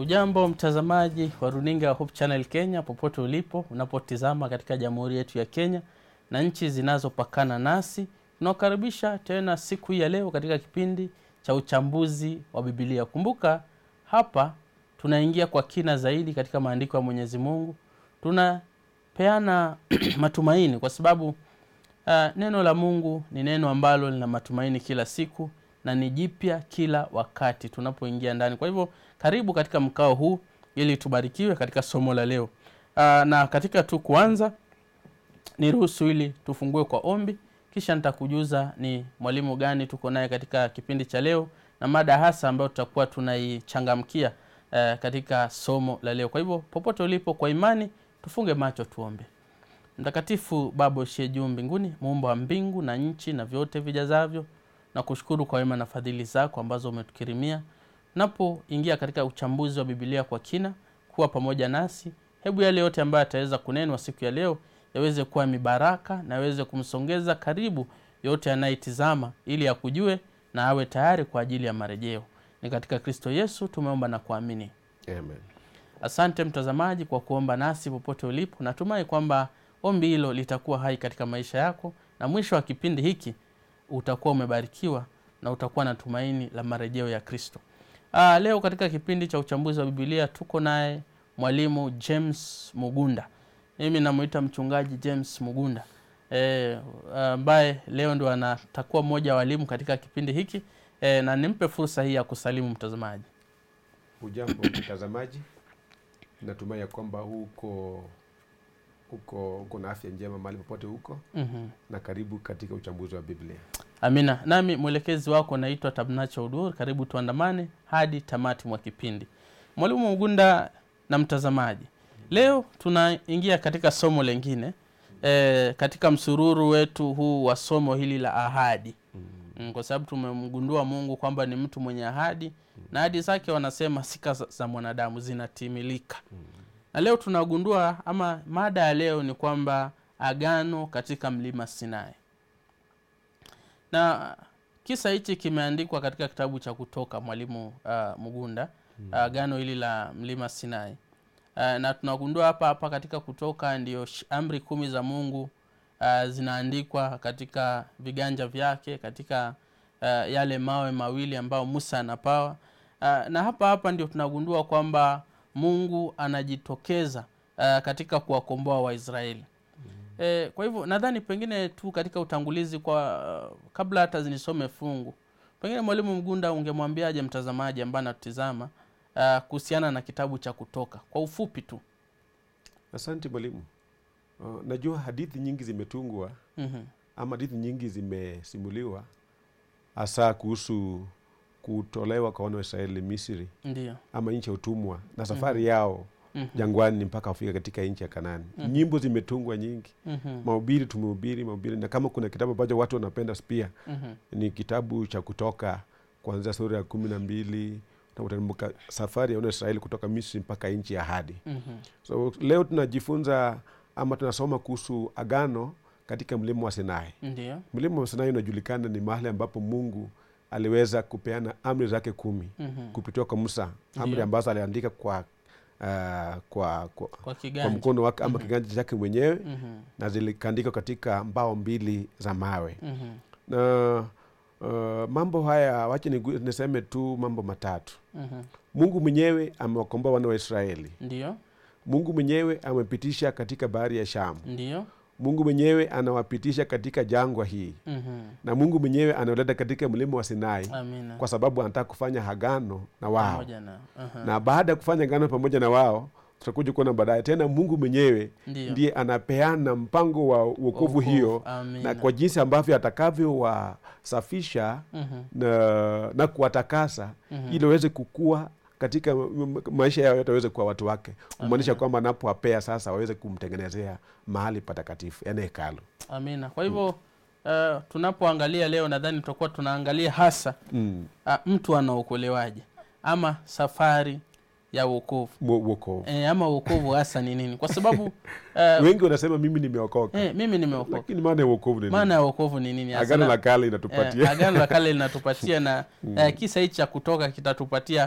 Ujambo mtazamaji wa runinga ya Hope Channel Kenya, popote ulipo unapotizama katika jamhuri yetu ya Kenya na nchi zinazopakana nasi, tunawakaribisha tena siku hii ya leo katika kipindi cha uchambuzi wa Biblia. Kumbuka hapa tunaingia kwa kina zaidi katika maandiko ya Mwenyezi Mungu, tunapeana matumaini kwa sababu uh, neno la Mungu ni neno ambalo lina matumaini kila siku na ni jipya kila wakati tunapoingia ndani. Kwa hivyo karibu katika mkao huu ili tubarikiwe katika somo la leo. Aa, na katika tu kuanza niruhusu ili tufungue kwa ombi, kisha nitakujuza ni mwalimu gani tuko naye katika kipindi cha leo na mada hasa ambayo tutakuwa tunaichangamkia uh, katika somo la leo. Kwa hivyo popote ulipo, kwa imani tufunge macho tuombe. Mtakatifu Baba ushie juu mbinguni, muumba wa mbingu na nchi na vyote vijazavyo na kushukuru kwa wema na fadhili zako ambazo umetukirimia. Tunapoingia katika uchambuzi wa Biblia kwa kina, kuwa pamoja nasi. Hebu yale yote ambayo yataweza kunenwa siku ya leo yaweze kuwa mibaraka na yaweze kumsongeza karibu yote anayetizama, ili akujue na awe tayari kwa ajili ya marejeo. Ni katika Kristo Yesu tumeomba na kuamini, Amen. asante mtazamaji kwa kuomba nasi popote ulipo. Natumai kwamba ombi hilo litakuwa hai katika maisha yako, na mwisho wa kipindi hiki utakuwa umebarikiwa na utakuwa na tumaini la marejeo ya Kristo. Aa, leo katika kipindi cha uchambuzi wa Biblia tuko naye mwalimu James Mugunda. Mimi namuita mchungaji James Mugunda ambaye e, leo ndo anatakuwa mmoja wa walimu katika kipindi hiki e, na nimpe fursa hii ya kusalimu mtazamaji. Ujambo mtazamaji, natumai ya kwamba huko huko uko na afya njema mahali popote huko, mm-hmm. na karibu katika uchambuzi wa Biblia. Amina. Nami mwelekezi wako naitwa Tabnacha Udur. Karibu tuandamane hadi tamati mwa kipindi. Mwalimu Mugunda na mtazamaji, leo tunaingia katika somo lengine e, katika msururu wetu huu wa somo hili la ahadi mm, kwa sababu tumemgundua Mungu kwamba ni mtu mwenye ahadi na ahadi zake wanasema sika za, za mwanadamu zinatimilika na leo tunagundua ama mada ya leo ni kwamba agano katika mlima Sinai na kisa hichi kimeandikwa katika kitabu cha Kutoka, mwalimu uh, Mugunda mm. agano hili la mlima Sinai uh, na tunagundua hapa hapa katika Kutoka ndio amri kumi za Mungu uh, zinaandikwa katika viganja vyake katika uh, yale mawe mawili ambayo Musa anapawa uh, na hapa hapa ndio tunagundua kwamba Mungu anajitokeza uh, katika kuwakomboa Waisraeli. E, kwa hivyo nadhani pengine tu katika utangulizi kwa uh, kabla hata zinisome fungu, pengine mwalimu Mgunda ungemwambiaje mtazamaji ambaye anatutizama uh, kuhusiana na kitabu cha Kutoka kwa ufupi tu? Asante mwalimu. Uh, najua hadithi nyingi zimetungwa mm-hmm. ama hadithi nyingi zimesimuliwa hasa kuhusu kutolewa kwa wana wa Israeli Misri Ndio. ama nchi ya utumwa na safari yao Mhm. jangwani mpaka wafika katika nchi ya Kanani. Nyimbo zimetungwa nyingi, Mhm. mahubiri tumehubiri mahubiri, na kama kuna kitabu ambacho watu wanapenda pia Mhm. ni kitabu cha Kutoka kuanzia sura ya kumi na mbili utakumbuka safari ya wana wa Israeli kutoka Misri mpaka nchi ya ahadi. Mhm. So leo tunajifunza ama tunasoma kuhusu agano katika mlima wa Sinai. Ndio. Mlima wa Sinai unajulikana ni mahali ambapo Mungu aliweza kupeana amri zake kumi Mhm. kupitia kwa Musa, amri Ndiyo. ambazo aliandika kwa, uh, kwa, kwa, Kwa kwa kiganja. mkono wake ama kiganja chake mwenyewe Mhm. na zilikaandikwa katika mbao mbili za mawe Mhm. na uh, mambo haya wache nigu- niseme tu mambo matatu. Mhm. Mungu mwenyewe amewakomboa wana wa Israeli. Ndio. Mungu mwenyewe amepitisha katika bahari ya Shamu. Ndio. Mungu mwenyewe anawapitisha katika jangwa hii, Mhm. na Mungu mwenyewe anawaleta katika mlima wa Sinai Amina. kwa sababu anataka kufanya agano na wao, Pamoja na. Aha. na baada ya kufanya agano pamoja na wao, tutakuja kuona baadaye tena Mungu mwenyewe Ndio. ndiye anapeana mpango wa wokovu Wokovu. hiyo Amina. na kwa jinsi ambavyo atakavyowasafisha Mhm. na, na kuwatakasa Mhm. ili waweze kukua katika m- m- maisha yao yote waweze kuwa watu wake, kumaanisha kwamba anapowapea sasa waweze kumtengenezea mahali patakatifu, yaani hekalu. Amina. Kwa hivyo uh, tunapoangalia leo nadhani tutakuwa tunaangalia hasa Mm. uh, mtu anaokolewaje ama safari ya wokovu Wo- wokovu. e, ama wokovu hasa ni nini? Kwa sababu uh, Wengi wanasema mimi nimeokoka, e, mimi nimeokoka. lakini maana ya wokovu ni nini? Maana ya wokovu ni nini? hasa? Agano Na- la kale eh, inatupatia agano la kale linatupatia na eh, kisa hichi cha kutoka kitatupatia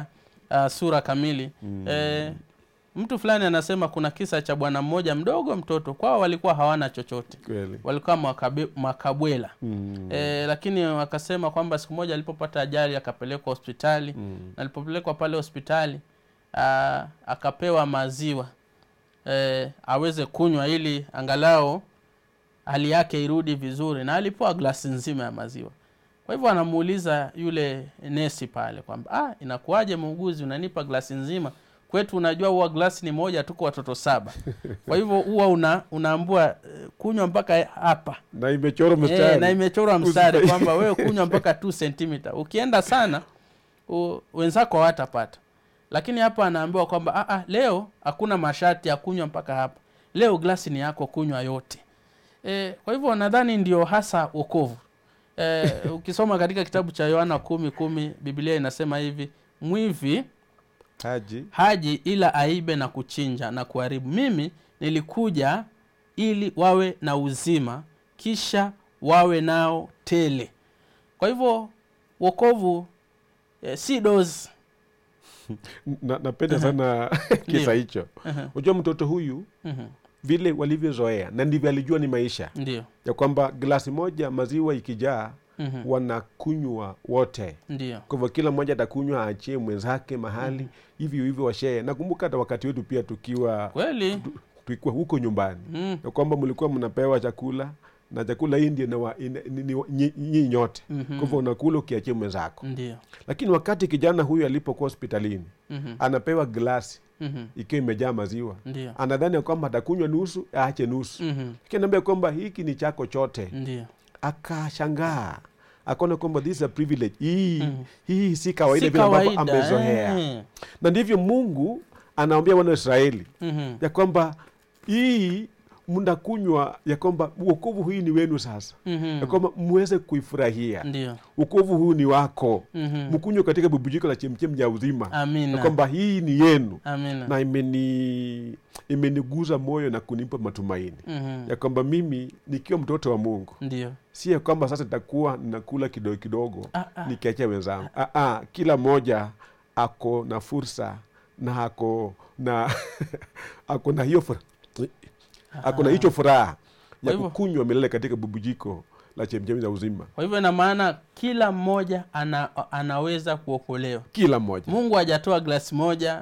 uh, sura kamili eh, mtu fulani anasema kuna kisa cha bwana mmoja mdogo mtoto kwao walikuwa hawana chochote kweli walikuwa makabe, makabwela Mm. e, lakini wakasema kwamba siku moja alipopata ajali akapelekwa hospitali Mm. na alipopelekwa pale hospitali aa, akapewa maziwa e, aweze kunywa ili angalau hali yake irudi vizuri na alipewa glasi nzima ya maziwa kwa hivyo anamuuliza yule nesi pale kwamba ah, inakuwaje muuguzi unanipa glasi nzima kwetu unajua huwa glasi ni moja tuko watoto saba kwa hivyo huwa una, unaambua eh, kunywa mpaka hapa na imechorwa Eh, mstari na imechorwa mstari Usipe- kwamba wewe kunywa mpaka 2 cm ukienda sana u, wenzako hawatapata lakini hapa anaambiwa kwamba "Ah, ah, leo hakuna masharti ya kunywa mpaka hapa leo glasi ni yako kunywa yote e, kwa hivyo nadhani ndio hasa wokovu e, ukisoma katika kitabu cha yohana kumi kumi biblia inasema hivi mwivi haji haji ila aibe na kuchinja na kuharibu mimi nilikuja ili wawe na uzima kisha wawe nao tele kwa hivyo wokovu eh, si dozi na, napenda sana kisa Ndio. hicho unajua mtoto huyu Mhm. vile walivyozoea na ndivyo alijua ni maisha ndio ya kwamba glasi moja maziwa ikijaa Mhm. wanakunywa wote ndio kwa hivyo kila mmoja atakunywa aachie mwenzake mahali hivyo hivyo washee nakumbuka hata wakati wetu pia tukiwa kweli tukiwa huko nyumbani mm. ya kwamba mlikuwa mnapewa chakula na chakula hii ndio inawa- ina- ni- ni- nyi nyi nyote Mhm. kwa hivyo unakula ukiachia mwenzako ndio lakini wakati kijana huyu alipokuwa hospitalini Mhm. anapewa glasi Mhm. ikiwa imejaa maziwa ndio anadhani ya kwamba atakunywa nusu aache nusu Mhm. kinaambia kwamba hiki ni chako chote ndio akashangaa akaona kwamba this is a privilege hii Mhm. hii si kawaida si vile ambavyo kawaida amezoea eh. na ndivyo mungu anaambia wana wa israeli Mhm. ya kwamba hii mnakunywa ya kwamba uokovu hii ni wenu sasa Mhm. ya kwamba mweze kuifurahia ndio uokovu huu ni wako Mhm. mkunywe katika bubujiko la chemchem ya uzima ya amina kwamba hii ni yenu amina na imeni imeniguza moyo na kunipa matumaini Mhm. ya kwamba mimi nikiwa mtoto wa mungu ndio si ya kwamba sasa nitakuwa ninakula kidogo kidogo Ah, ah. nikiachia wenzangu ah, ah, kila mmoja ako na fursa na ako na ako na hiyo furaha ako na hicho furaha Kwa ya hivyo- kukunywa milele katika bubujiko la chemchemi za uzima kwa hivyo ina maana kila mmoja ana, anaweza kuokolewa kila mmoja mungu hajatoa glasi moja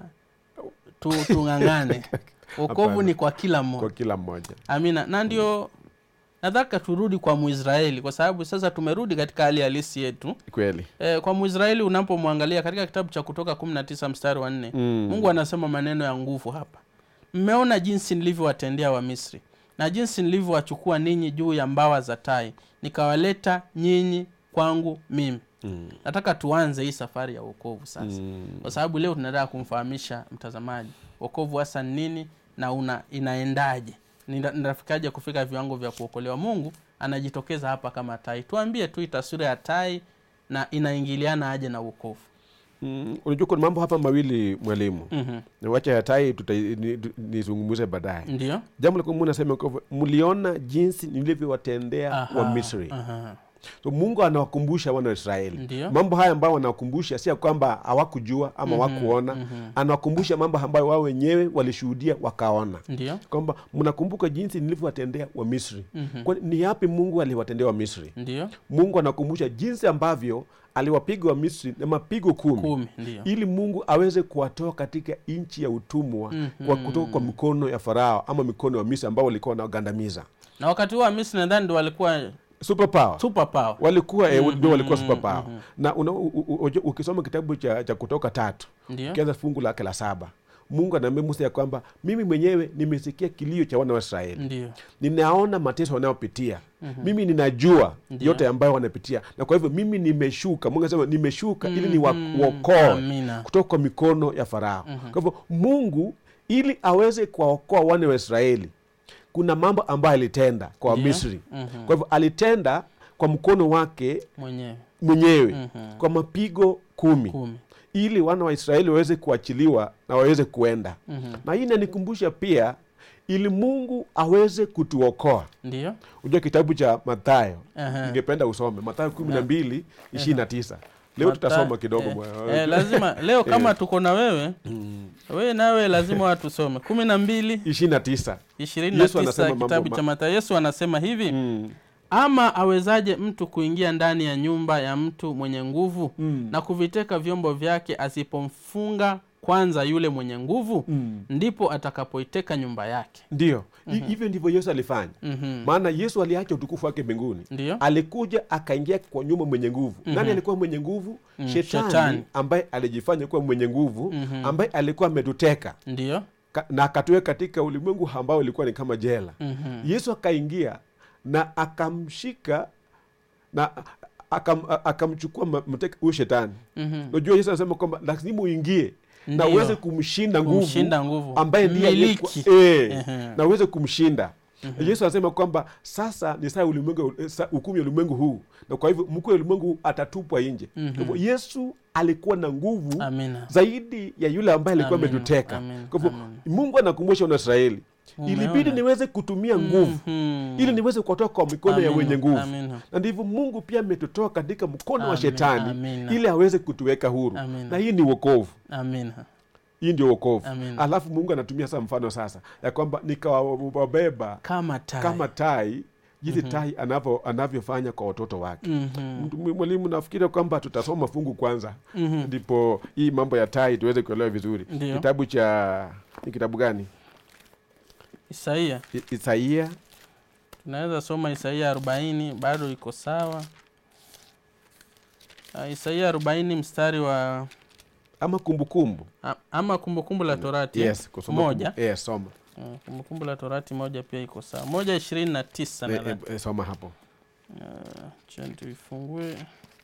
tu, tung'ang'ane wokovu Hapana. ni kwa kila kwa mmoja kila mmoja amina na ndio nadhaka turudi kwa muisraeli kwa sababu sasa tumerudi katika hali halisi yetu kweli e, kwa muisraeli unapomwangalia katika kitabu cha kutoka 19 mstari wa nne Mm. mungu anasema maneno ya nguvu hapa mmeona jinsi nilivyowatendea wamisri na jinsi nilivyowachukua ninyi juu ya mbawa za tai nikawaleta nyinyi kwangu mimi Mm. nataka tuanze hii safari ya uokovu sasa Mm. kwa sababu leo tunataka kumfahamisha mtazamaji wokovu hasa ni nini na una inaendaje Nina- ninafikaje kufika viwango vya kuokolewa mungu anajitokeza hapa kama tai tuambie tu hii taswira ya tai na inaingiliana aje na uokovu Mm. unajua kuna mambo hapa mawili mwalimu mm-hmm. Na wacha ya tai tuta- ni- ni- nizungumze baadaye ndio jambo la kwanza Mungu anasema kwamba mliona jinsi nilivyowatendea Aha, wa misri aha. so mungu anawakumbusha wana wa israeli Ndio. mambo haya ambayo wanawakumbusha si ya kwamba hawakujua ama hawakuona anawakumbusha mambo ambayo wao wenyewe walishuhudia wakaona ndio kwamba mnakumbuka jinsi nilivyowatendea wa misri Mhm. Kwa- ni yapi mungu aliwatendea wa misri ndio mungu anakumbusha jinsi ambavyo aliwapiga wa misri na mapigo kumi, kumi ndio ili mungu aweze kuwatoa katika nchi ya utumwa Mhm. kwa kutoka kwa mikono ya farao ama mikono ya misri ambao walikuwa wanagandamiza na wakati huo wamisri nadhani ndo walikuwa super power super power walikuwa eh, ndio walikuwa Mhm, super power na una, u, u, u, ukisoma kitabu cha, cha kutoka tatu ndio ukianza fungu lake la saba mungu anaambia musa ya kwamba mimi mwenyewe nimesikia kilio cha wana wa israeli ndio ninaona mateso wanayopitia mimi ninajua Ndio. yote ambayo wanapitia na kwa hivyo mimi nimeshuka mungu anasema nimeshuka ili Mhm. niwaokoe Amina. kutoka kwa mikono ya farao kwa hivyo mungu ili aweze kuwaokoa wana wa israeli kuna mambo ambayo alitenda kwa Ndio. wamisri Mhm. kwa hivyo alitenda kwa mkono wake mwenyewe mwenyewe Mhm. kwa mapigo kumi kumi ili wana wa israeli waweze kuachiliwa na waweze kuenda Mhm. na hii inanikumbusha pia ili mungu aweze kutuokoa ndio unajua kitabu cha mathayo Aha. ningependa usome mathayo kumi na mbili ishirini na tisa leo Mata- tutasoma kidogo eh, mwa- eh, lazima leo kama Eh. tuko na wewe Mm. wewe nawe lazima watusome kumi na mbili ishirini na tisa ishirini na Yesu anasema tisa mambo kitabu ma- cha Mathayo. Yesu anasema hivi Mm. ama awezaje mtu kuingia ndani ya nyumba ya mtu mwenye nguvu Mm. na kuviteka vyombo vyake asipomfunga kwanza yule mwenye nguvu Mm. ndipo atakapoiteka nyumba yake ndiyo Hi- hivyo ndivyo yesu alifanya Mhm. maana yesu aliacha utukufu wake mbinguni ndiyo alikuja akaingia kwa nyumba mwenye nguvu Mhm. nani alikuwa mwenye nguvu Mm, shetani, shetani. ambaye alijifanya kuwa mwenye nguvu Mhm. ambaye alikuwa ametuteka ndiyo ka- na akatuweka katika ulimwengu ambao ulikuwa ni kama jela Mhm. yesu akaingia na akamshika na akam, akamchukua ma- mateka huyo shetani Mhm. unajua yesu anasema kwamba lazima uingie na Ndiyo. uweze kumshinda nguvu kumshinda nguvu ambaye ndiye Mmiliki. aliyekuwa- eh, Ehe. na uweze kumshinda yesu anasema kwamba sasa ni saa ya ulimwengu eh, saa- hukumu ya ulimwengu huu na kwa hivyo mkuu wa ulimwengu huu atatupwa nje Mhm. kwa hivyo yesu alikuwa na nguvu amina zaidi ya yule ambaye alikuwa Amina, ametuteka amina, kwa hivyo amina. mungu anakumbusha wanaisraeli Umeona? ilibidi niweze kutumia nguvu Mhm. ili niweze kuwatoa kwa mikono ya Amina, wenye nguvu amina. na ndivyo mungu pia ametutoa katika mkono wa Amina, shetani amina. ili aweze kutuweka huru Amina. na hii ni wokovu amina hii ndio wokovu Amina. alafu mungu anatumia sasa mfano sasa ya kwamba nikawabeba kama tai kama tai jinsi tai anavyo anavyofanya kwa watoto wake Mhm. Mtu- mwalimu nafikiri kwamba tutasoma fungu kwanza Mhm. ndipo hii mambo ya tai tuweze kuelewa vizuri Ndiyo. kitabu cha ni kitabu gani isaia I- isaia tunaweza soma isaia arobaini bado iko sawa Ah, isaia arobaini mstari wa ama kumbukumbu a- ama kumbukumbu la torati yes kusoma moja kumbu- yes, soma Ah, kumbukumbu la torati moja pia iko sawa moja ishirini na tisa Eh, nadhani eh, eh, soma hapo Ah, acha tuifungue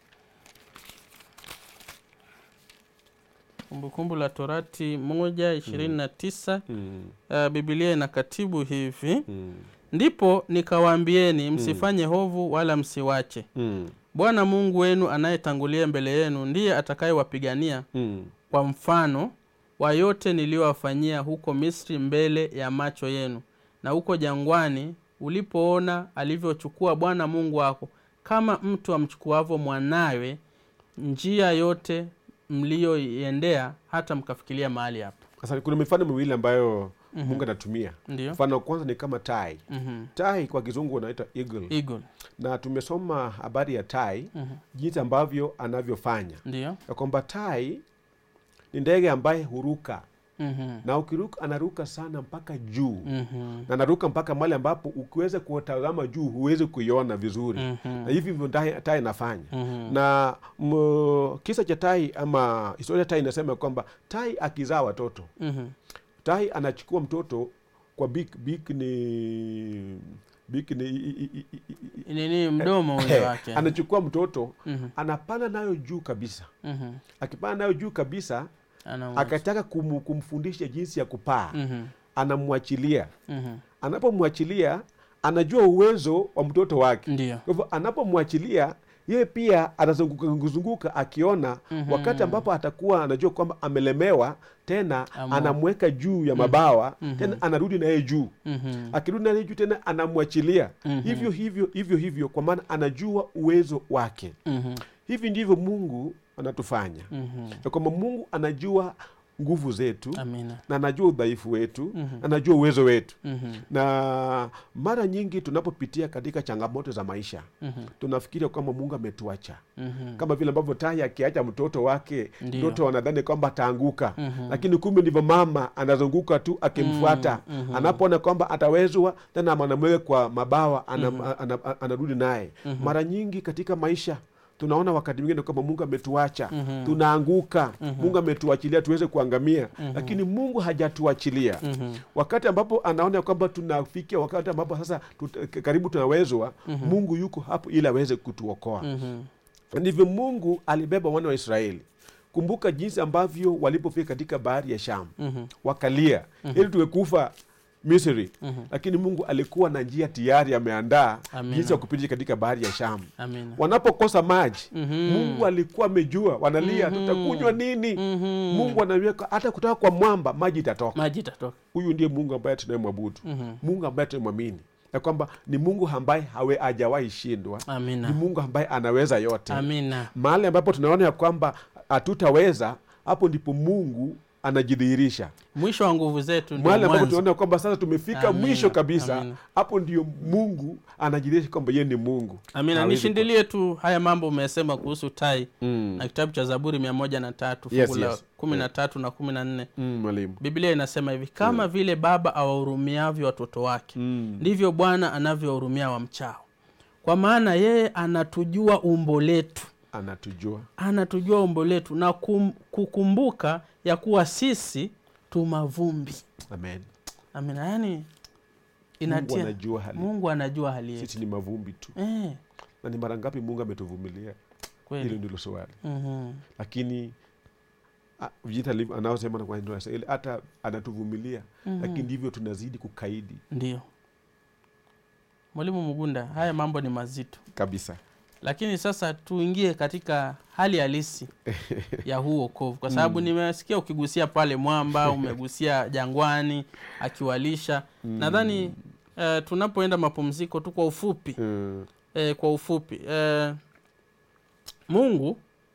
kumbukumbu la torati moja ishirini na tisa mm. uh, bibilia ina katibu hivi Mm. ndipo nikawaambieni msifanye hovu wala msiwache Mm. bwana mungu wenu anayetangulia mbele yenu ndiye atakayewapigania Mm. kwa mfano wa yote niliyowafanyia huko misri mbele ya macho yenu na huko jangwani ulipoona alivyochukua bwana mungu wako kama mtu amchukuavyo mwanawe njia yote mliyoiendea hata mkafikiria mahali hapo sasa kuna mifano miwili ambayo mungu anatumia ndio mfano wa kwanza ni kama tai Mhm. tai kwa kizungu unaita eagle eagle na tumesoma habari ya tai Mhm. jinsi ambavyo anavyofanya ndio ya kwamba tai ni ndege ambaye huruka Mhm. na ukiruka anaruka sana mpaka juu Mhm. na anaruka mpaka mahali ambapo ukiweza kutazama juu huwezi kuiona vizuri Mhm. na hivi ndivyo tai tai inafanya Mhm. na m, kisa cha tai ama historia ya tai inasema kwamba tai akizaa watoto Mhm. tai anachukua mtoto kwa bik bik ni bik ni i- i- i- i- i- nini mdomo ule Eh, wake anachukua mtoto Mhm. anapanda nayo juu kabisa Mhm. akipanda nayo juu kabisa Anamwacha. akataka kum, kumfundisha jinsi ya kupaa Mhm. anamwachilia Mhm. anapomwachilia anajua uwezo wa mtoto wake ndio kwa hivyo anapomwachilia yeye pia anazunguka zunguka akiona Mhm. wakati ambapo atakuwa anajua kwamba amelemewa tena Amu- anamweka juu ya mabawa Mhm. tena anarudi naye juu Mhm. akirudi naye juu tena anamwachilia Mhm. hivyo hivyo hivyo hivyo kwa maana anajua uwezo wake Mhm. hivi ndivyo mungu anatufanya Mhm. ya kwamba mungu anajua nguvu zetu amina na anajua udhaifu wetu Mhm. anajua uwezo wetu Mhm. na mara nyingi tunapopitia katika changamoto za maisha Mhm. tunafikiria kwamba mungu ametuacha Mhm. kama vile ambavyo tai akiacha mtoto wake Ndiyo. mtoto anadhani kwamba ataanguka Mhm. lakini kumbe ndivyo mama anazunguka tu akimfuata Mm, mhm. anapoona kwamba atawezwa tena anamweka kwa mabawa anam- ana- ana- anarudi naye mara nyingi katika maisha tunaona wakati mwingine kwamba mungu ametuacha Mhm. tunaanguka mungu ametuachilia tuweze kuangamia lakini mungu hajatuachilia Mhm. wakati ambapo anaona kwamba tunafikia wakati ambapo sasa tut, karibu tunawezwa mungu yuko hapo ili aweze kutuokoa Mhm. ndivyo mungu alibeba wana wa israeli kumbuka jinsi ambavyo walipofika katika bahari ya sham Mhm. wakalia ili tuwekufa misri Mhm. lakini mungu alikuwa na njia tayari ameandaa Amina. jinsi ya kupitia katika bahari ya sham amina wanapokosa maji Mhm. mungu alikuwa amejua wanalia Mhm. tutakunywa nini Mhm. mungu anaweka hata kutoka kwa mwamba maji itatoka maji itatoka huyu ndiye mungu ambaye tunayemwabudu Mhm. mungu ambaye tunamwamini ya kwamba ni mungu ambaye hawe hajawahi shindwa ni amina mungu ambaye anaweza yote amina mahali ambapo tunaona ya kwamba hatutaweza hapo ndipo mungu anajidhihirisha mwisho wa nguvu zetu ndio mahali ambapo mwanzo. tunaona ya kwamba sasa tumefika Amina, mwisho kabisa amina. hapo ndio mungu anajidhihirisha kwamba yeye ni mungu amina Hawezi nishindilie tu haya mambo umesema kuhusu tai Mm. na kitabu cha zaburi mia moja na tatu Yes, fungu la yes. kumi na tatu na kumi na nne Mm, mwalimu biblia inasema hivi kama vile baba awahurumiavyo watoto wake Mm. ndivyo bwana anavyowahurumia wamchao kwa maana yeye anatujua umbo letu anatujua anatujua umbo letu na kum, kukumbuka ya kuwa sisi tu mavumbi amen amina yani mungu inatia anajua hali mungu anajua hali yetu sisi ni mavumbi tu eh, na ni mara ngapi mungu ametuvumilia hilo kweli ndilo swali Mhm. lakini ah, vita alivyo- anaosema na kwa ndio anasema, ile hata anatuvumilia Mhm. lakini ndivyo tunazidi kukaidi ndio mwalimu mugunda haya mambo ni mazito kabisa lakini sasa tuingie katika hali halisi ya huu wokovu kwa sababu nimesikia ukigusia pale mwamba umegusia jangwani akiwalisha nadhani eh, tunapoenda mapumziko tu kwa ufupi Mm, eh, kwa ufupi eh, mungu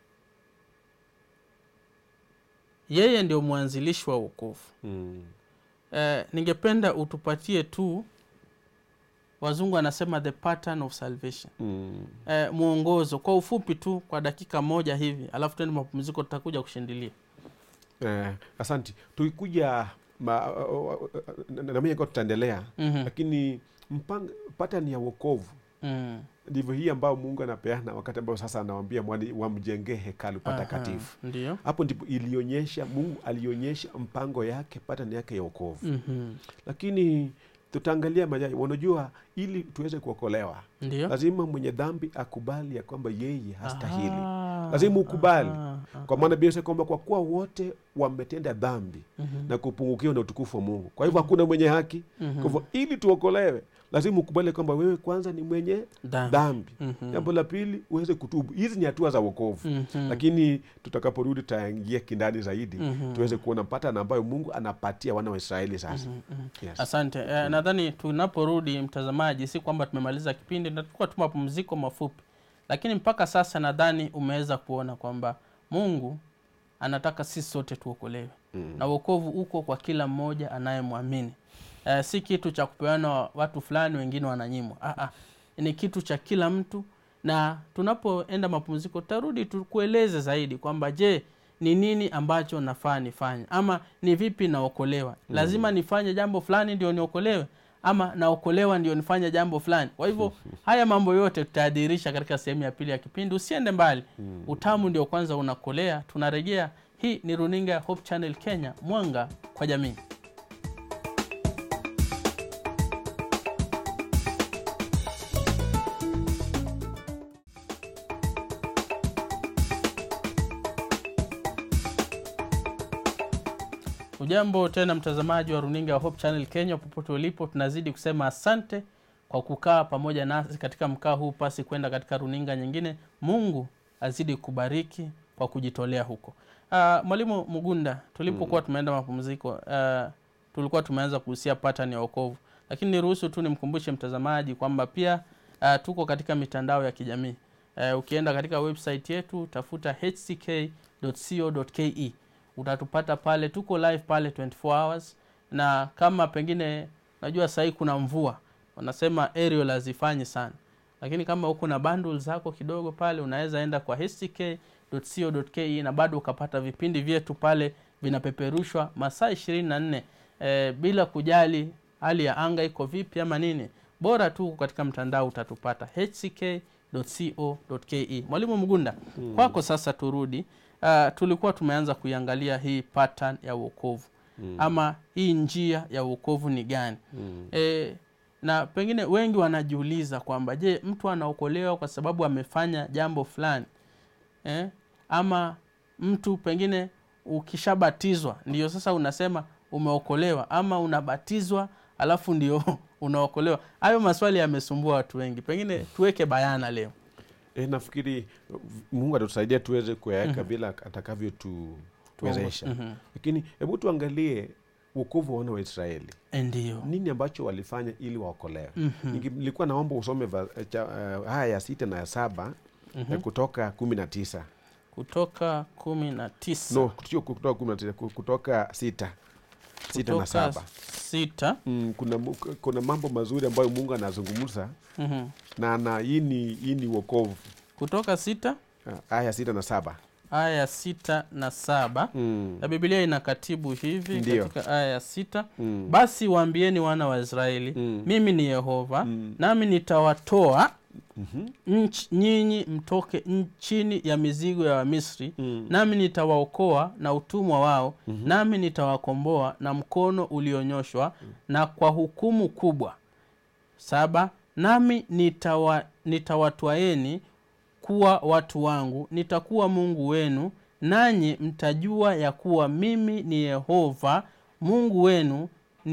yeye ndio mwanzilishi wa wokovu mm, eh, ningependa utupatie tu wazungu anasema the pattern of salvation mm. eh, mwongozo kwa ufupi tu kwa dakika moja hivi alafu tuende mapumziko tutakuja kushindilia Eh, asanti tukikuja ma- na- na- nami kwa tutaendelea Mhm, lakini mpang pattern ya wokovu mm. ndivyo hii ambayo mungu anapeana wakati ambao sasa anawambia mwani wamjengee hekalu patakatifu Aha, ndio hapo ndipo ilionyesha mungu alionyesha mpango yake pattern yake ya wokovu Mhm, lakini tutaangalia majai unajua ili tuweze kuokolewa ndio lazima mwenye dhambi akubali ya kwamba yeye hastahili Aha, Lazima ukubali. aha, aha. kwa maana biblia inasema kwamba kwa kuwa wote wametenda dhambi Mhm, na kupungukiwa na utukufu wa mungu kwa hivyo hakuna mwenye haki mhm. kwa hivyo ili tuokolewe lazima ukubali kwamba wewe kwanza ni mwenye Dhambi. dhambi Mhm, jambo la pili uweze kutubu hizi ni hatua za wokovu mhm, lakini tutakaporudi tutaingia kindani zaidi mhm, tuweze kuona patana ambayo mungu anapatia wana wa israeli sasa mhm, mhm. yes. asante eh, nadhani tunaporudi mtazamaji si kwamba tumemaliza kipindi tutakuwa tu mapumziko mafupi lakini mpaka sasa nadhani umeweza kuona kwamba mungu anataka sisi sote tuokolewe Mm. na uokovu uko kwa kila mmoja anayemwamini eh, si kitu cha kupeana wa- watu fulani wengine wananyimwa ah, ah. ni kitu cha kila mtu na tunapoenda mapumziko tutarudi tukueleze zaidi kwamba je ni nini ambacho nafaa nifanye ama ni vipi naokolewa lazima nifanye jambo fulani ndio niokolewe ama naokolewa ndio nifanye jambo fulani kwa hivyo haya mambo yote tutaadhirisha katika sehemu ya pili ya kipindi usiende mbali utamu ndio kwanza unakolea tunarejea hii ni runinga ya hope channel kenya mwanga kwa jamii ujambo tena mtazamaji wa runinga ya hope channel kenya popote ulipo tunazidi kusema asante kwa kukaa pamoja nasi katika mkaa huu pasi kwenda katika runinga nyingine mungu azidi kubariki kwa kujitolea huko uh, mwalimu mugunda tulipokuwa tumeenda mapumziko uh, tulikuwa tumeanza kuhusia pattern ya wokovu lakini niruhusu tu nimkumbushe mtazamaji kwamba pia uh, tuko katika mitandao ya kijamii uh, ukienda katika website yetu tafuta hck.co.ke utatupata pale tuko live pale 24 hours na kama pengine najua sahii kuna mvua wanasema aerial hazifanyi sana lakini kama uko na bundle zako kidogo pale unaweza enda kwa hck.co.ke na bado ukapata vipindi vyetu pale vinapeperushwa masaa ishirini na nne e, bila kujali hali ya anga iko vipi ama nini bora tu uko katika mtandao utatupata hck.co.ke mwalimu mgunda hmm. kwako sasa turudi uh, tulikuwa tumeanza kuiangalia hii pattern ya uokovu hmm. ama hii njia ya uokovu ni gani Mm. e, na pengine wengi wanajiuliza kwamba je mtu anaokolewa kwa sababu amefanya jambo fulani eh? ama mtu pengine ukishabatizwa ndio sasa unasema umeokolewa ama unabatizwa alafu ndio unaokolewa hayo maswali yamesumbua watu wengi pengine tuweke bayana leo E, nafikiri mungu atatusaidia tuweze kuyaweka vile atakavyotuwezesha Mhm. lakini hebu tuangalie wokovu wa wana wa israeli ndiyo nini ambacho walifanya ili waokolewe Ninge- nilikuwa naomba usome va- cha, uh, haya ya sita na ya saba ya kutoka kumi na tisa kutoka kumi na tisa no sio kutoka kumi na tisa ku- kutoka sita sita na kutoka saba sita mm, kuna, mu- kuna mambo mazuri ambayo mungu anazungumza Mhm. na ana hii ni hii ni wokovu kutoka sita Ah, aya sita na saba aya ya sita na saba mm. na bibilia inakatibu hivi Ndiyo. katika aya ya sita Mm. basi waambieni wana wa israeli Mm. mimi ni yehova Mm. nami nitawatoa Mhm. nch, nyinyi mtoke n- chini ya mizigo ya wamisri Mm. nami nitawaokoa na utumwa wao nami nitawakomboa na mkono ulionyoshwa na kwa hukumu kubwa saba nami nitawa, nitawatwaeni kuwa watu wangu nitakuwa mungu wenu nanyi mtajua ya kuwa mimi ni yehova mungu wenu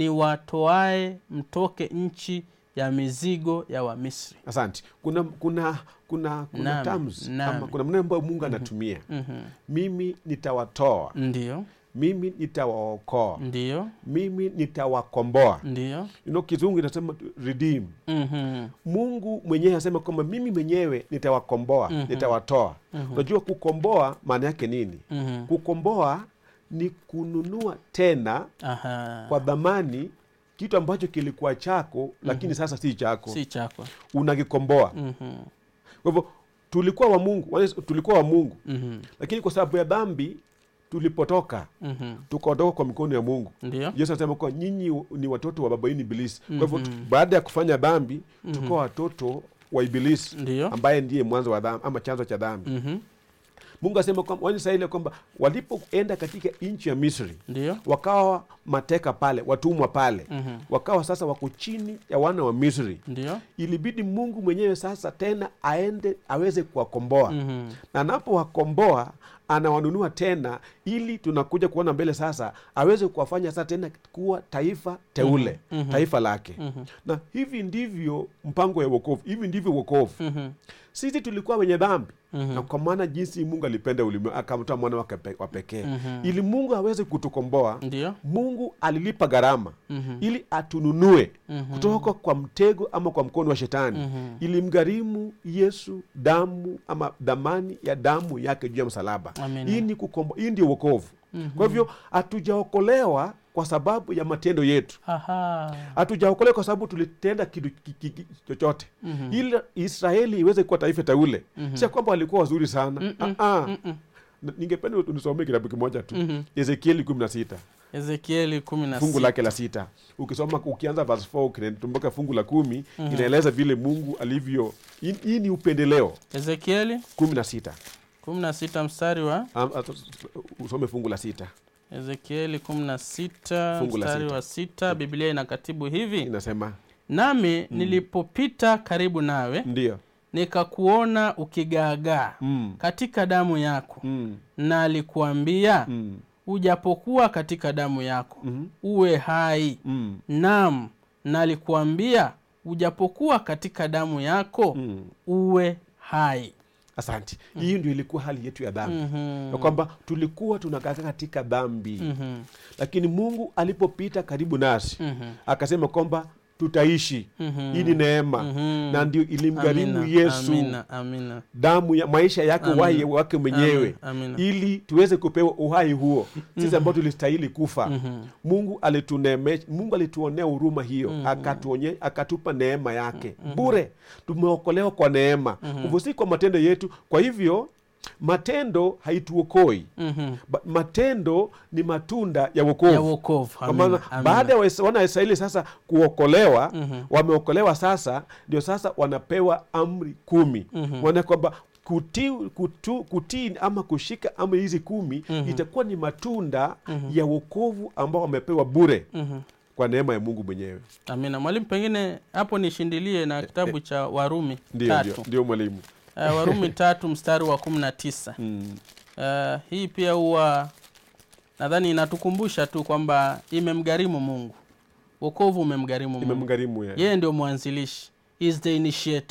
niwatoae mtoke nchi ya mizigo ya wamisri asante kuna kuna kuna kuna Nami, terms nami. ama kuna maneno ambayo mungu anatumia Mhm. mimi nitawatoa ndiyo mimi nitawaokoa ndiyo mimi nitawakomboa ndiyo you know, kizungu inasema redeem Mhm. mungu mwenyewe anasema kwamba mimi mwenyewe nitawakomboa nitawatoa unajua kukomboa maana yake nini Mhm. kukomboa ni kununua tena Aha. kwa dhamani kitu ambacho kilikuwa chako lakini sasa si chako si chako unakikomboa Mhm. kwa hivyo tulikuwa wa mungu wale- tulikuwa wa mungu Mhm. lakini kwa sababu ya dhambi tulipotoka Mhm. tukaondoka kwa mikono ya mungu ndiyo yesu anasema kuwa nyinyi ni watoto wa baba yenu ibilisi kwa hivyo baada ya kufanya dhambi tukawa watoto wa ibilisi ndiyo ambaye ndiye mwanzo wa dhambi ama chanzo cha dhambi Mhm. mungu asema kwamba wanaisraeli kwamba walipoenda katika nchi ya misri ndiyo wakawa mateka pale watumwa pale Mhm. wakawa sasa wako chini ya wana wa misri ndiyo ilibidi mungu mwenyewe sasa tena aende aweze kuwakomboa Mhm. na anapowakomboa anawanunua tena ili tunakuja kuona mbele sasa aweze kuwafanya sasa tena kuwa taifa teule Mhm. taifa lake Mhm. na hivi ndivyo mpango ya wokovu hivi ndivyo wokovu Mhm. sisi tulikuwa wenye dhambi Mhm. na kwa maana jinsi mungu alipenda ulimwengu akamtoa mwana wake pe- wa pekee Mhm. ili mungu aweze kutukomboa ndiyo mungu alilipa gharama Mhm. ili atununue Mhm. kutoka kwa mtego ama kwa mkono wa shetani Mhm. ilimgharimu yesu damu ama dhamani ya damu yake juu ya msalaba Amina. hii ni kukombo, hii ndio wokovu Mhm. kwa hivyo hatujaokolewa kwa sababu ya matendo yetu Aha. hatujaokolewa kwa sababu tulitenda kitu ki- ki- ki- chochote Mhm. ili israeli iweze kuwa taifa teule Mhm. si ya kwamba walikuwa wazuri sana Mm-mm. Ah, ah. Mm-mm. N- ningependa unisomee kitabu kimoja tu Mhm. ezekieli kumi na sita ezekieli kumi na fungu sita. lake la sita ukisoma ukianza verse 4 ukitumbuka fungu la kumi inaeleza vile mungu alivyo hii hii ni upendeleo ezekieli kumi na sita kumi na sita mstari wa Am- at- usome fungu la sita ezekieli kumi na sita Fungu la mstari sita. wa sita biblia inakatibu hivi inasema nami nilipopita karibu nawe ndio nikakuona ukigaagaa mm. katika damu yako Mm. na alikuambia Mm. ujapokuwa katika damu yako Mhm. uwe hai Mm. nam na alikuambia ujapokuwa katika damu yako Mm. uwe hai asante hii ndio ilikuwa hali yetu ya dhambi Mhm. ya kwamba tulikuwa tunakaa katika dhambi Mhm. lakini mungu alipopita karibu nasi Mhm. akasema kwamba tutaishi Mhm. hii ni neema Mhm. na ndio ilimgharimu Amina, yesu amina, amina. damu ya maisha yake Amina. uhai wake mwenyewe Amina, amina. ili tuweze kupewa uhai huo sisi ambao tulistahili kufa Mhm. mungu alituneeme, mungu alituonea huruma hiyo akatuonye, akatupa neema yake bure tumeokolewa kwa neema hivyo si kwa matendo yetu kwa hivyo matendo haituokoi Mhm. Ba- matendo ni matunda ya ya wokovu wokovu kwa amina, maana amina. baada ya Waisra- wana wa Israeli sasa kuokolewa Mhm. wameokolewa sasa ndio sasa wanapewa amri kumi Mhm. wana kwamba kutii kutu, kutii ama kushika amri hizi kumi itakuwa ni matunda ya wokovu ambao wamepewa bure Mhm. kwa neema ya mungu mwenyewe amina mwalimu pengine hapo nishindilie na kitabu cha warumi ndio tatu ndio ndio mwalimu uh, warumi tatu mstari wa kumi na tisa mm. uh, hii pia huwa nadhani inatukumbusha tu kwamba imemgharimu mungu wokovu umemgharimu mungu imemgharimu ya. yeye ndio mwanzilishi He is the initiator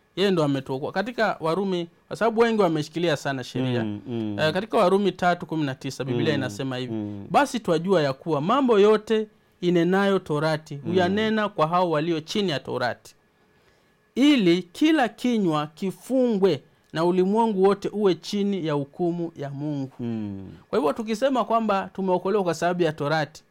yeye ndo ametuokoa katika warumi kwa sababu wengi wameshikilia sana sheria Mm, mm, Eh, katika warumi tatu kumi na tisa biblia inasema hivi mm. basi twajua ya kuwa mambo yote inenayo torati huyanena kwa hao walio chini ya torati ili kila kinywa kifungwe na ulimwengu wote uwe chini ya hukumu ya mungu Mm. kwa hivyo tukisema kwamba tumeokolewa kwa sababu ya torati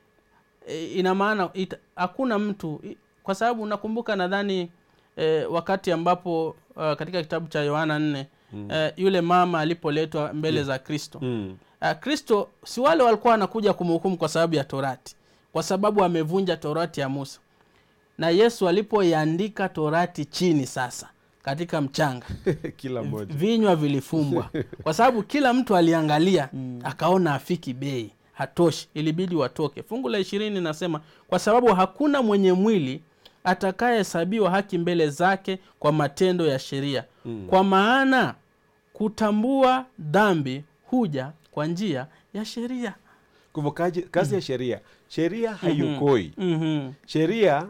e, ina maana ita- hakuna mtu i- kwa sababu nakumbuka nadhani e, wakati ambapo uh, katika kitabu cha yohana nne mm. e, yule mama alipoletwa mbele za kristo Mm. uh, kristo si wale walikuwa wanakuja kumhukumu kwa sababu ya torati kwa sababu amevunja torati ya musa na yesu alipoiandika torati chini sasa katika mchanga kila mmoja vinywa vilifumbwa kwa sababu kila mtu aliangalia akaona afiki bei hatoshi ilibidi watoke fungu la ishirini nasema kwa sababu hakuna mwenye mwili atakayehesabiwa haki mbele zake kwa matendo ya sheria Mm. kwa maana kutambua dhambi huja kwa njia ya sheria Kwa hivyo kaji- kazi ya sheria sheria haiokoi mm-hmm. sheria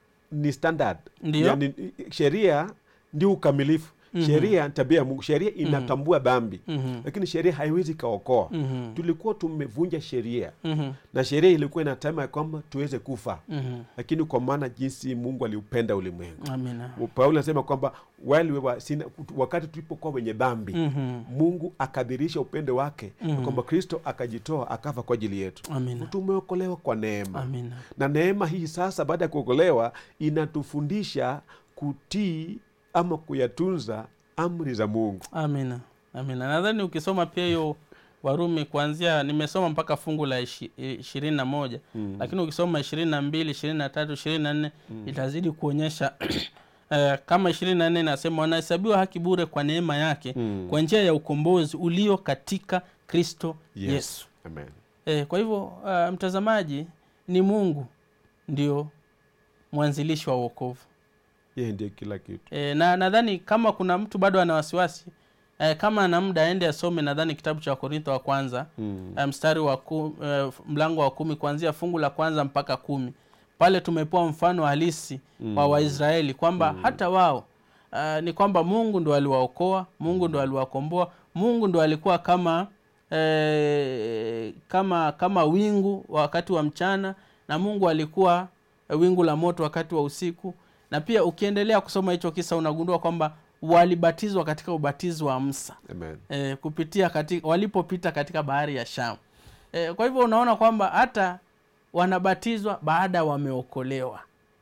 ni standard Ndiyo. yani, sheria ndio ukamilifu sheria ni tabia ya mungu sheria inatambua dhambi Mm-hmm. lakini sheria haiwezi ikaokoa Mm-hmm. tulikuwa tumevunja sheria Mm-hmm. na sheria ilikuwa inatema ya kwamba tuweze kufa Mm-hmm. lakini kwa maana jinsi mungu aliupenda ulimwengu amina paulo anasema kwamba while we were sin, wakati tulipokuwa wenye dhambi mm-hmm. mungu akadhirisha upendo wake na kwamba kristo akajitoa akafa kwa ajili yetu amina tumeokolewa kwa neema amina na neema hii sasa baada ya kuokolewa inatufundisha kutii ama kuyatunza amri za mungu amina amina nadhani ukisoma pia hiyo warumi kuanzia nimesoma mpaka fungu la ishi- ishirini na moja Mm. lakini ukisoma ishirini na mbili ishirini na tatu ishirini na nne itazidi kuonyesha eh, kama ishirini na nne inasema wanahesabiwa haki bure kwa neema yake Mm. kwa njia ya ukombozi ulio katika kristo Yes. yesu Amen. eh, kwa hivyo uh, mtazamaji ni mungu ndio mwanzilishi wa uokovu yeye ndiye kila kitu e, na nadhani kama kuna mtu bado ana wasiwasi e, kama ana muda aende asome nadhani kitabu cha wakorintho wa kwanza mm. e, mstari wa ku, e, mlango wa kumi kuanzia fungu la kwanza mpaka kumi pale tumepewa mfano halisi mm. wa waisraeli kwamba mm. hata wao uh, ni kwamba mungu ndo aliwaokoa mungu ndo aliwakomboa mungu ndo alikuwa kama eh, kama kama wingu wakati wa mchana na mungu alikuwa eh, wingu la moto wakati wa usiku na pia ukiendelea kusoma hicho kisa unagundua kwamba walibatizwa katika ubatizo wa msa Amen. e, kupitia katika, walipopita katika bahari ya sham e, kwa hivyo unaona kwamba hata wanabatizwa baada wameokolewa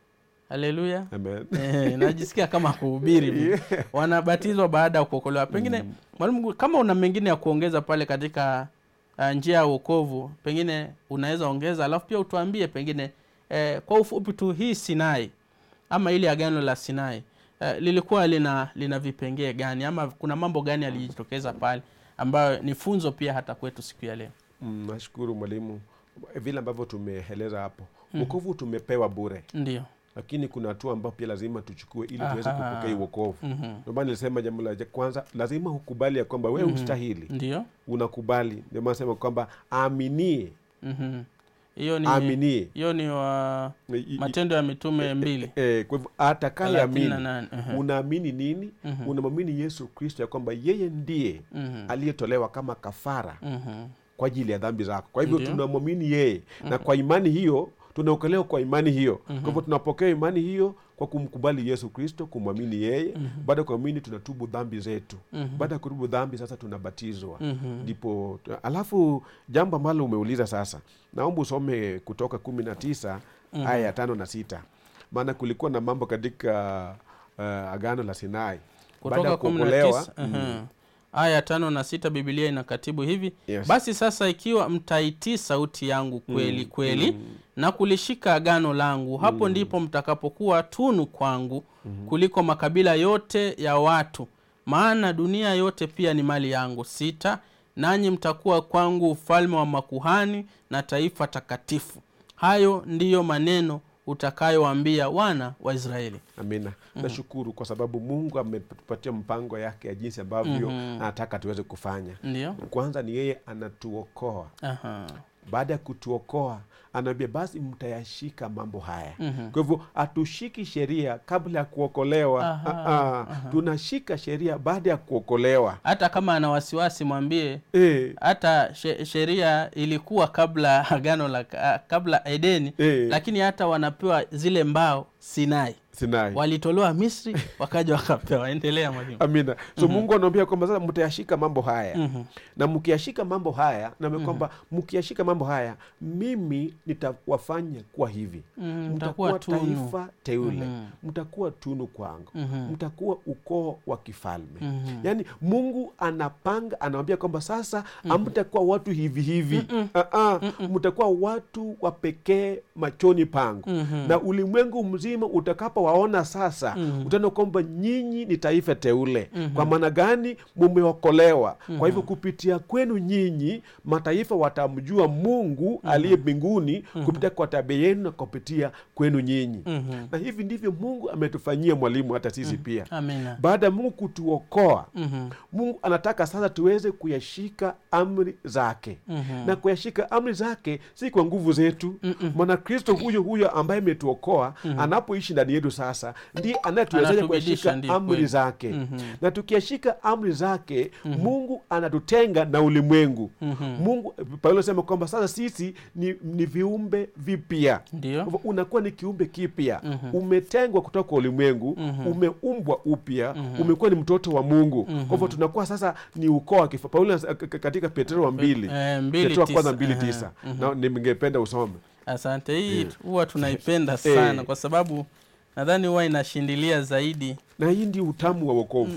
haleluya Amen. e, najisikia kama kuhubiri vile. wanabatizwa baada ya kuokolewa pengine mwalimu kama una mengine ya kuongeza pale katika uh, njia ya uokovu pengine unaweza ongeza alafu pia utuambie pengine eh, kwa ufupi tu hii sinai ama ili agano la sinai eh, lilikuwa lina lina vipengee gani ama kuna mambo gani yalijitokeza pale ambayo ni funzo pia hata kwetu siku ya leo Mm, nashukuru mwalimu vile ambavyo tumeeleza hapo wokovu tumepewa bure ndio lakini kuna hatua ambayo pia lazima tuchukue ili tuweze Aha. kupokea hii wokovu Mhm. ndio maana nilisema jambo la kwanza lazima ukubali ya kwamba wewe ustahili ndio unakubali ndio maana nasema kwamba aaminie Mhm. hiyo ni aaminie hiyo ni wa I- i- matendo ya mitume mbili eh, kwa hivyo thelathini atakayeamini na nane Mhm. unaamini nini Mhm. unamwamini yesu kristo ya kwamba yeye ndiye Mhm. aliyetolewa kama kafara Mhm. kwa ajili ya dhambi zako kwa hivyo Ndio. tunamwamini yeye na kwa imani hiyo tunaokolewa kwa imani hiyo kwa hivyo tunapokea imani hiyo kwa kumkubali yesu kristo kumwamini yeye baada ya kuamini tunatubu dhambi zetu baada ya kutubu dhambi sasa tunabatizwa Mhm. ndipo alafu jambo ambalo umeuliza sasa naomba usome kutoka kumi na tisa aya ya tano na sita maana kulikuwa na mambo katika uh, agano la sinai baada kutoka ya kumi na kuokolewa tisa mhm. aya tano na sita bibilia inakatibu hivi Yes. basi sasa ikiwa mtaitii sauti yangu kweli kweli na kulishika agano langu hapo ndipo mtakapokuwa tunu kwangu kuliko makabila yote ya watu maana dunia yote pia ni mali yangu sita nanyi mtakuwa kwangu ufalme wa makuhani na taifa takatifu hayo ndiyo maneno utakayowaambia wana wa israeli amina nashukuru kwa sababu mungu ametupatia mpango yake ya jinsi ambavyo anataka tuweze kufanya ndio kwanza ni yeye anatuokoa Aha. baada ya kutuokoa anaambia basi mtayashika mambo haya Mhm. kwa hivyo hatushiki sheria kabla ya kuokolewa Aha, Ah, ah. tunashika sheria baada ya kuokolewa hata kama ana wasiwasi mwambie e, hata she- sheria ilikuwa kabla agano la kabla edeni e, lakini hata wanapewa zile mbao sinai sinai walitolewa misri wakaja wakapewa endelea mwalimu amina so mungu anaambia kwamba sasa mtayashika mambo haya Mhm. na mkiyashika mambo haya na kwamba mkiyashika mambo haya mimi nitawafanya kuwa hivi Mhm, mtakuwa mtakuwa tunu. taifa teule Mhm. mtakuwa tunu kwangu Mhm. mtakuwa ukoo wa kifalme Mhm. yaani mungu anapanga anawambia kwamba sasa hamtakuwa watu hivi hivi Ah-ah, mtakuwa watu wa pekee machoni pangu Mhm. na ulimwengu mzima utakapowaona sasa Mhm. utaona kwamba nyinyi ni taifa teule kwa maana gani mumeokolewa kwa hivyo kupitia kwenu nyinyi mataifa watamjua mungu aliye mbinguni kupitia kwa tabia yenu na kupitia kwenu nyinyi Mhm. na hivi ndivyo mungu ametufanyia mwalimu hata sisi pia amina baada ya mungu kutuokoa Mhm. mungu anataka sasa tuweze kuyashika amri zake Mhm. na kuyashika amri zake si kwa nguvu zetu maana kristo huyo huyo ambaye ametuokoa anapoishi ndani yetu sasa ndiye anayetuwezesha Anatubidisha, kuyashika ndiyo amri kweli. zake Mhm. na tukiyashika amri zake mungu anatutenga na ulimwengu Mhm. mungu paulo anasema kwamba sasa sisi ni, ni viumbe vipya ndio kwa hivyo unakuwa ni kiumbe kipya Mhm. umetengwa kutoka kwa ulimwengu Mhm. umeumbwa upya umekuwa ni mtoto wa mungu kwa hivyo tunakuwa sasa ni ukoo wa kifa paulo anasema k- k- katika petero wa mbili Eh, mbili petero wa kwanza tisa. mbili Aha. tisa na ningependa usome asante hii huwa tunaipenda sana Eh. kwa sababu nadhani huwa inashindilia zaidi na hii ndio utamu wa wokovu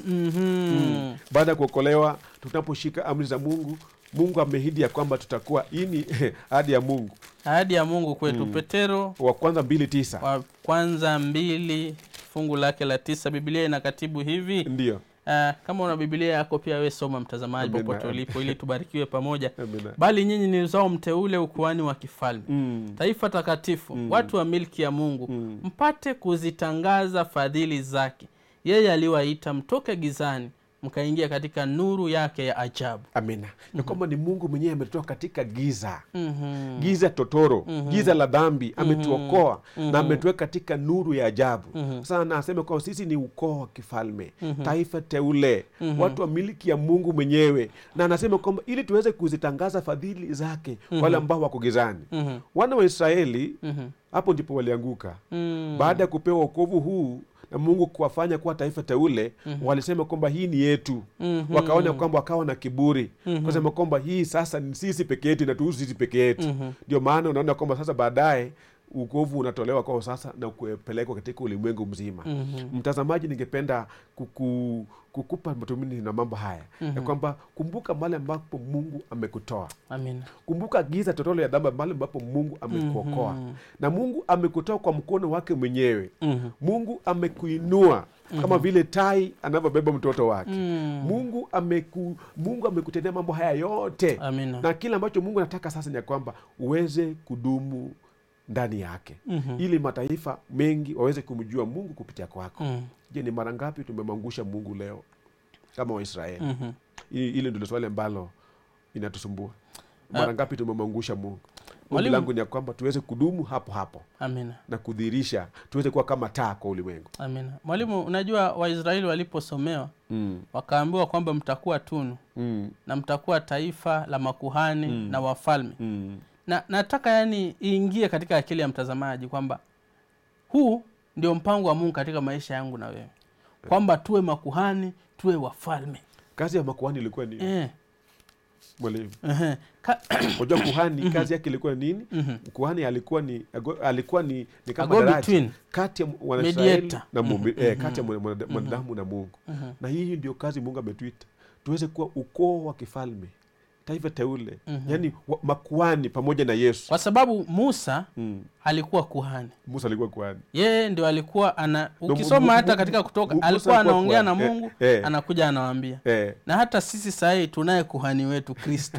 Mhm. baada ya kuokolewa tunaposhika amri za mungu mungu ameahidi ya kwamba tutakuwa hii ni ahadi ya mungu ahadi ya mungu kwetu petero wa kwanza mbili tisa wa kwanza mbili fungu lake la tisa biblia ina katibu hivi ndio Ah, kama una biblia yako pia we soma mtazamaji Amina. popote ulipo ili tubarikiwe pamoja Amina. bali nyinyi ni uzao mteule ukuani wa kifalme Mm. taifa takatifu watu wa milki ya mungu mpate kuzitangaza fadhili zake yeye aliwaita mtoke gizani mkaingia katika nuru yake ya ajabu amina ya kwamba ni mungu mwenyewe ametutoa katika giza Mhm. giza totoro giza la dhambi ametuokoa na ametuweka katika nuru ya ajabu sasa anasema kwamba sisi ni ukoo wa kifalme taifa teule watu wa miliki ya mungu mwenyewe na anasema kwamba ili tuweze kuzitangaza fadhili zake wale ambao wako gizani Mhm. wana wa israeli Mhm. hapo ndipo walianguka Mm. baada ya kupewa wokovu huu na mungu kuwafanya kuwa taifa teule walisema kwamba hii ni yetu Mhm. wakaona kwamba wakawa na kiburi kusema kwamba hii sasa ni sisi peke yetu inatuhusu sisi peke yetu ndio maana unaona kwamba sasa baadaye ukovu unatolewa kwao sasa na kupelekwa katika ulimwengu mzima Mhm. mtazamaji ningependa kuku, kukupa matumaini na mambo haya ya kwamba kumbuka mahali ambapo mungu amekutoa amina kumbuka giza totolo ya dhambi mahali ambapo mungu amekuokoa na mungu amekutoa kwa mkono wake mwenyewe Mhm. mungu amekuinua kama vile tai anavyobeba mtoto wake Mm. mungu ameku, mungu amekutendea mambo haya yote amina na kile ambacho mungu anataka sasa ni ya kwamba uweze kudumu ndani yake Mhm. ili mataifa mengi waweze kumjua mungu kupitia kwako Mm. je ni mara ngapi tumemwangusha mungu leo kama waisraeli Mhm. Hili hili ndilo swali ambalo inatusumbua mara ngapi tumemwangusha mungu ombi Mwalimu- langu ni ya kwamba tuweze kudumu hapo hapo amina na kudhihirisha tuweze kuwa kama taa kwa ulimwengu amina mwalimu unajua waisraeli waliposomewa mm. wakaambiwa kwamba mtakuwa tunu Mm. na mtakuwa taifa la makuhani na wafalme Mm. na nataka yani iingie katika akili ya mtazamaji kwamba huu ndio mpango wa mungu katika maisha yangu na wewe kwamba tuwe makuhani tuwe wafalme kazi ya makuhani ilikuwa nini eh, mwalimu ehe. Ka- unajua kuhani kazi yake ilikuwa nini kuhani alikuwa ni alikuwa ni, ni kama A daraja go-between. kati ya wanaisraeli Mediator. na Mungu, eh, kati ya mwana- mwana- mwanadamu na mungu na hii ndio kazi mungu ametuita tuweze kuwa ukoo wa kifalme taifa teule yaani wa- makuhani pamoja na yesu kwa sababu musa mm. alikuwa kuhani musa alikuwa kuhani yeye ndio alikuwa ana mu- ukisoma mu- hata mu- katika kutoka mu- Musa alikuwa alikuwa anaongea na kuhani. Eh, mungu eh. anakuja anawaambia eh, na hata sisi sahii tunaye kuhani wetu kristo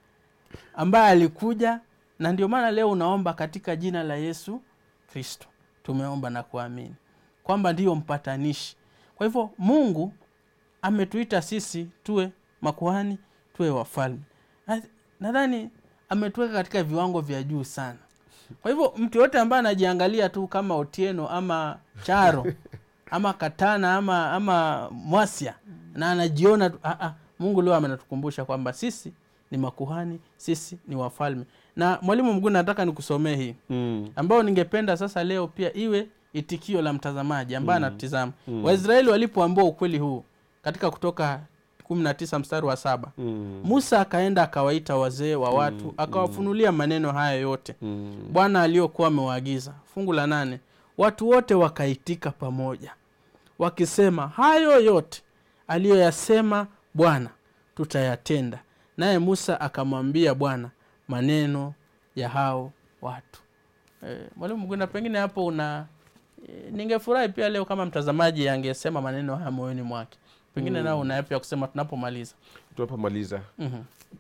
ambaye alikuja na ndio maana leo unaomba katika jina la yesu kristo tumeomba na kuamini kwamba ndiyo mpatanishi kwa hivyo mungu ametuita sisi tuwe makuhani tuwe wafalme Na- nadhani ametuweka katika viwango vya juu sana kwa hivyo mtu yoyote ambaye anajiangalia tu kama otieno ama charo ama katana ama ama mwasia na anajiona tu, ah, ah, mungu leo amenatukumbusha kwamba sisi ni makuhani sisi ni wafalme na mwalimu mguu nataka nikusomee hii Mm. ambayo ningependa sasa leo pia iwe itikio la mtazamaji ambaye anatutizama waisraeli walipoambiwa ukweli huu katika kutoka 19 mstari wa saba Mm. musa akaenda akawaita wazee wa watu akawafunulia maneno haya yote Mm. bwana aliyokuwa amewaagiza fungu la nane watu wote wakaitika pamoja wakisema hayo yote aliyoyasema bwana tutayatenda naye musa akamwambia bwana maneno ya hao watu e, mwalimu mgunda pengine hapo una e, ningefurahi pia leo kama mtazamaji angesema maneno haya moyoni mwake pengine nao una yapi ya kusema tunapomaliza tunapomaliza Mhm,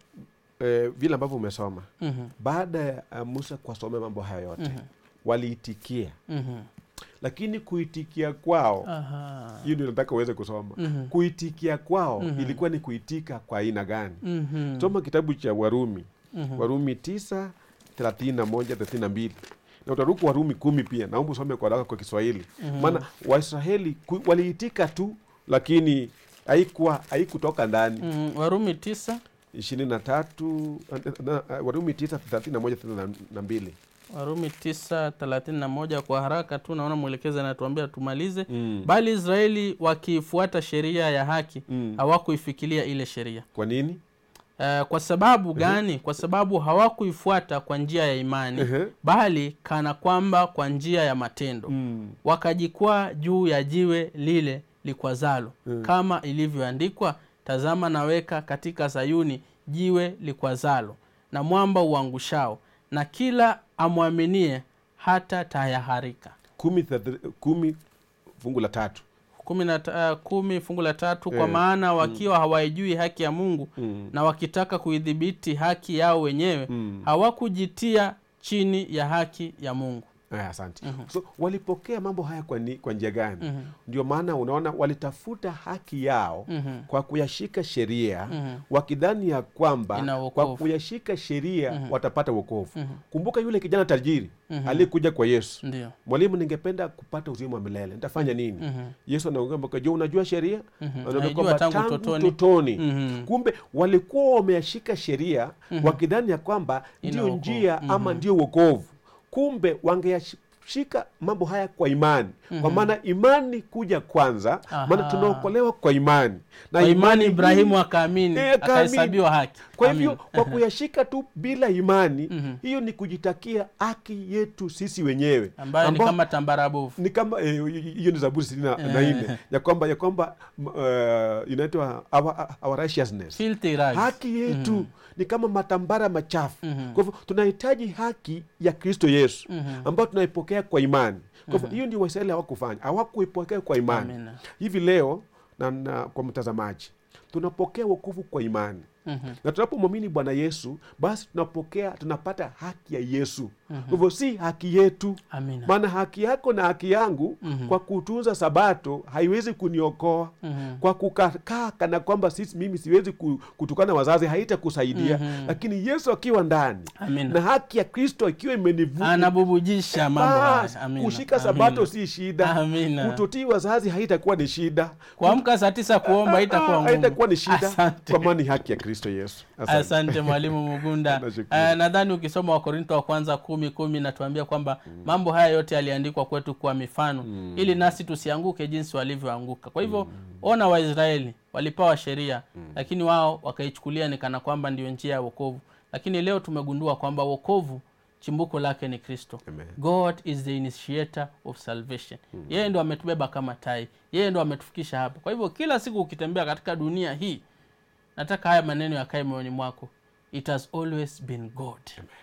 eh, vile ambavyo umesoma mhm, baada ya uh, musa kuwasomea mambo haya yote mhm, waliitikia mhm. lakini kuitikia kwao Aha. hiyo ndio nataka uweze kusoma Mhm, kuitikia kwao Mhm. ilikuwa ni kuitika kwa aina gani mhm, soma kitabu cha warumi mhm. warumi tisa thelathini na moja thelathini na mbili na utaruku warumi kumi pia naomba usome kwa haraka kwa kiswahili Mhm. maana waisraeli ku- waliitika tu lakini haikuwa haikutoka ndani Mhm, warumi tisa ishirini na tatu na- na- warumi tisa thelathini na moja thelathini na mbili warumi tisa thelathini na moja kwa haraka tu naona mwelekezi anatuambia tumalize mm. bali israeli wakiifuata sheria ya haki mm. hawakuifikiria ile sheria kwa nini uh, kwa sababu gani kwa sababu hawakuifuata kwa njia ya imani Ehe. bali kana kwamba kwa njia ya matendo Mm. wakajikwaa juu ya jiwe lile likwazalo Mm. kama ilivyoandikwa tazama naweka katika sayuni jiwe likwazalo na mwamba uangushao na kila amwaminie hata tayaharika kumi, thelathi- kumi fungu la tatu kumi, na, ta- uh, kumi fungu la tatu kwa Eh, maana wakiwa hawaijui haki ya mungu mm. na wakitaka kuidhibiti haki yao wenyewe Mm. hawakujitia chini ya haki ya mungu Aya, asante so walipokea mambo haya kwa, ni, kwa njia gani Mhm. ndio maana unaona walitafuta haki yao Mhm. kwa kuyashika sheria Mhm. wakidhani ya kwamba Ina kwa wokovu. kuyashika sheria watapata wokovu Mhm. kumbuka yule kijana tajiri Mhm. aliyekuja kwa yesu ndio mwalimu ningependa kupata uzima wa milele nitafanya nini Mhm. yesu anaongea je unajua sheria Mhm. Anaambia Naijua kwamba tangu tangu utotoni. utotoni Mhm. kumbe walikuwa wameyashika sheria wakidhani ya kwamba Ina ndio wokovu. njia ama ndio wokovu kumbe wangeyashika mambo haya kwa imani kwa maana imani kuja kwanza Aha. maana tunaokolewa kwa imani na kwa imani hii- ibrahimu akaamini Eh, akaamini. akahesabiwa haki kwa Amin. hivyo kwa kuyashika tu bila imani Mhm. hiyo ni kujitakia haki yetu sisi wenyewe ambayo ni Ambao- kama tambarabovu ni kama eh, hiyo ni zaburi sitini na- na Eh. nne ya kwamba ya kwamba m- eh, inaitwa our, our righteousness filthy rags. haki yetu ni kama matambara machafu Mhm. kwa hivyo tunahitaji haki ya kristo yesu Mhm. ambayo tunaipokea kwa imani kwa hivyo hiyo ndio waisraeli hawakufanya hawakuipokea kwa imani Amina. hivi leo na, na kwa mtazamaji tunapokea wokovu kwa imani Mhm. na tunapomwamini bwana yesu basi tunapokea tunapata haki ya yesu kwa hivyo si haki yetu amina maana haki yako na haki yangu Mhm. kwa kutunza sabato haiwezi kuniokoa Mhm. kwa kukaa kana kwamba sisi mimi siwezi ku- kutukana wazazi haitakusaidia Mhm. lakini yesu akiwa ndani amina na haki ya kristo ikiwa imenivuta anabubujisha mambo bas, haya amina kushika Amina. sabato si shida Amina. kutotii wazazi haitakuwa ni shida kuamka saa tisa kuomba itakuwa Ah, ngumu haitakuwa ni shida Asante. kwa maana ni haki ya kristo yesu Asante. asante mwalimu mugunda Nashukuru. uh, nadhani ukisoma wakorinto wa kwanza kumi kumi natuambia kwamba mambo haya yote yaliandikwa kwetu kwa mifano ili nasi tusianguke jinsi walivyoanguka kwa hivyo ona waisraeli walipewa sheria lakini wao wakaichukulia ni kana kwamba ndio njia ya wokovu lakini leo tumegundua kwamba wokovu chimbuko lake ni kristo Amen. god is the initiator of salvation yeye ndo ametubeba kama tai yeye ndo ametufikisha hapa kwa hivyo kila siku ukitembea katika dunia hii nataka haya maneno yakae moyoni mwako it has always been god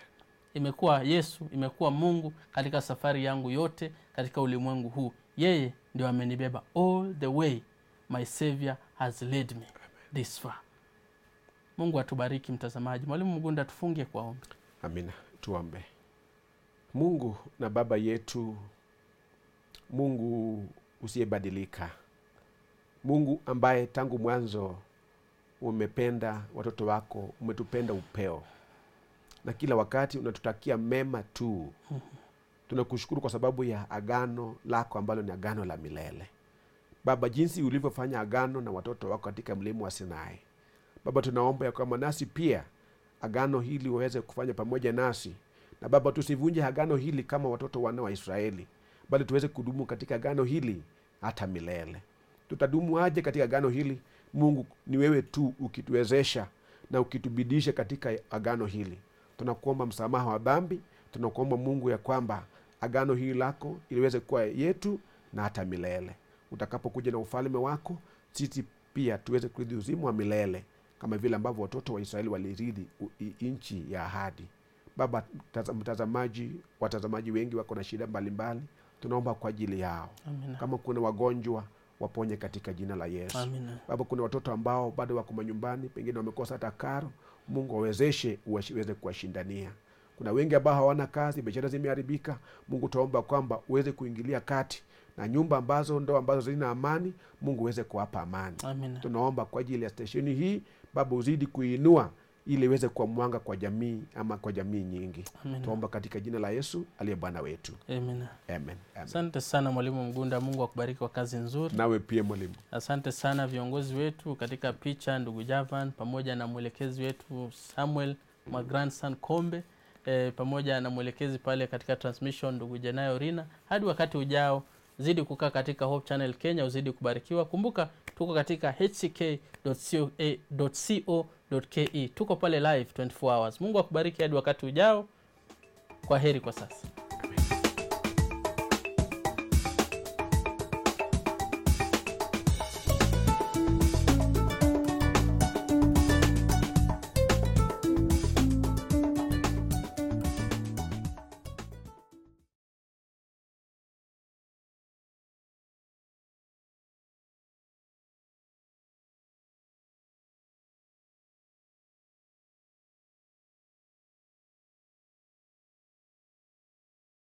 imekuwa yesu imekuwa mungu katika safari yangu yote katika ulimwengu huu yeye ndio amenibeba all the way my savior has led me this far mungu atubariki mtazamaji mwalimu mgunda tufungie kwa ombi amina tuombe mungu na baba yetu mungu usiyebadilika mungu ambaye tangu mwanzo umependa watoto wako umetupenda upeo na kila wakati unatutakia mema tu tunakushukuru kwa sababu ya agano lako ambalo ni agano la milele baba jinsi ulivyofanya agano na watoto wako katika mlima wa sinai baba tunaomba ya kwamba nasi pia agano hili waweze kufanya pamoja nasi na baba tusivunje agano hili kama watoto wana wa israeli bali tuweze kudumu katika agano hili hata milele tutadumu aje katika agano hili mungu ni wewe tu ukituwezesha na ukitubidisha katika agano hili tunakuomba msamaha wa dhambi tunakuomba mungu ya kwamba agano hili lako iliweze kuwa yetu na hata milele utakapokuja na ufalme wako sisi pia tuweze kurithi uzima wa milele kama vile ambavyo watoto wa israeli walirithi u- i- nchi ya ahadi baba mtaza- mtazamaji watazamaji wengi wako na shida mbalimbali tunaomba kwa ajili yao amina kama kuna wagonjwa waponye katika jina la yesu amina baba kuna watoto ambao bado wako manyumbani pengine wamekosa hata karo mungu wawezeshe uweze kuwashindania kuna wengi ambao hawana kazi biashara zimeharibika mungu taomba kwamba uweze kuingilia kati na nyumba ambazo ndo ambazo zina amani mungu uweze kuwapa amani amina tunaomba kwa ajili ya stesheni hii baba uzidi kuinua ili iweze kuwa mwanga kwa jamii ama kwa jamii nyingi amina tuomba katika jina la yesu aliye bwana wetu amina amen, amen. asante sana mwalimu mgunda mungu akubariki kwa kazi nzuri nawe pia mwalimu asante sana viongozi wetu katika picha ndugu javan pamoja na mwelekezi wetu samuel my grandson kombe e, pamoja na mwelekezi pale katika transmission ndugu jenayo rina hadi wakati ujao zidi kukaa katika hope channel kenya uzidi kubarikiwa kumbuka tuko katika hck.co.ke tuko pale live 24 hours mungu akubariki hadi wakati ujao kwa heri kwa sasa